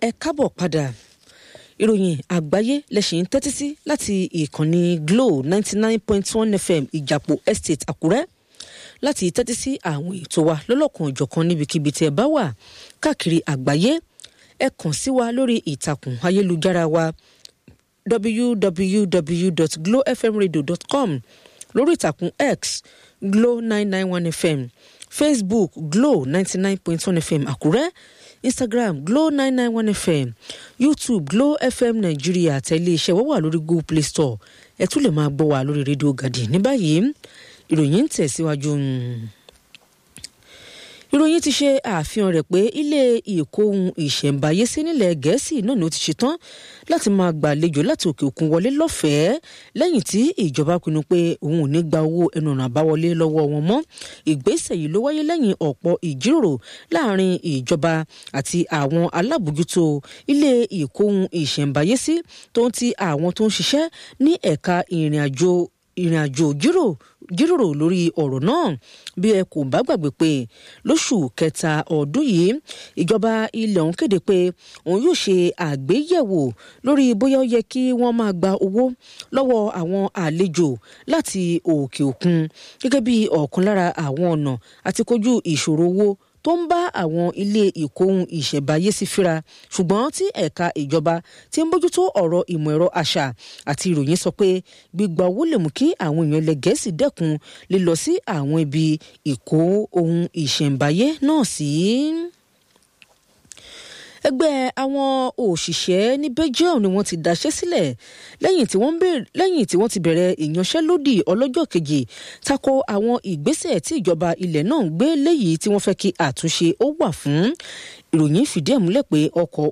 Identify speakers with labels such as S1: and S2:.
S1: ẹ káàbọ̀ padà ìròyìn àgbáyé lẹ́sìn ń tẹ́tí sí láti ìkànnì Glo ninety nine point one FM ìjàpọ̀ estate Àkúrẹ́ láti tẹ́tí sí àwọn ètò wa lọ́lọ́kan òjọ̀kan níbikíbi tí ẹ bá wà káàkiri àgbáyé ẹ kàn sí wa lórí ìtàkùn ayélujára wa www.glowfmradio.com lórí ìtàkùn X Glo nine nine one FM Facebook Glo ninety nine point one FM Àkúrẹ́ Instagram Glo nine nine one FM YouTube Glo FM Nàìjíríà tẹ̀lé iṣẹ́ wọ́n wà lórí Google Play Store ẹ tún lè máa gbọ́ wa lórí rédíò Gàdì ní báyìí ìròyìn ń tẹ̀síwájú ìròyìn ti ṣe àfihàn rẹ̀ pé ilé ìkóhun ìṣẹ̀ǹbáyé sí nílẹ̀ gẹ̀ẹ́sì náà ni ó ti ṣetán láti máa gbàlejò láti òkè òkun wọlé lọ́fẹ̀ẹ́ lẹ́yìn tí ìjọba pinnu pé òun ò ní gba owó ẹnu ọ̀nà àbáwọlé lọ́wọ́ wọn mọ́ ìgbésẹ̀ yìí ló wáyé lẹ́yìn ọ̀pọ̀ ìjíròrò láàrin ìjọba àti àwọn alábòjútó ilé ìkóhun ìṣẹ̀ǹbáyé sí tó ń ti àwọn tó ń ṣiṣẹ́ ní ẹ̀ka ìrìn àjò ìrìn àjò jírò jíròrò lórí ọ̀rọ̀ náà bí ẹ kò bá gbàgbé pé lóṣù kẹta ọdún yìí ìjọba ilẹ̀ ọ̀hún kéde pé òun yóò ṣe àgbéyẹ̀wò lórí bóyá ó yẹ kí wọ́n máa gba owó lọ́wọ́ àwọn àlejò láti òkè òkun gẹ́gẹ́ bí ọ̀kan lára àwọn ọ̀nà àti kojú ìṣòro owó tó ń bá àwọn ilé ìkóhun ìṣẹ̀báyé sí fíra ṣùgbọ́n tí ẹ̀ka ìjọba tí ń bójútó ọ̀rọ̀ ìmọ̀ ẹ̀rọ àṣà àti ìròyìn sọ pé gbígba owó lè mú kí àwọn èèyàn ilẹ̀ gẹ̀ẹ́sì dẹ́kun lílọ sí àwọn ibi ìkó ohun ìṣẹ̀ǹbáyé náà sí. ẹgbẹ́ àwọn òṣìṣẹ́ ní Belgium ni wọ́n ti daṣẹ́ sílẹ̀ lẹ́yìn tí wọ́n lẹ́yìn tí wọ́n ti bẹ̀rẹ̀ ìyanṣẹ́lódì ọlọ́jọ́ kejì tako àwọn ìgbésẹ̀ tí ìjọba ilẹ̀ náà ń gbé léyìí tí wọ́n fẹ́ kí àtúnṣe ó wà fún ìròyìn fìdí ẹ̀ múlẹ̀ pé ọkọ̀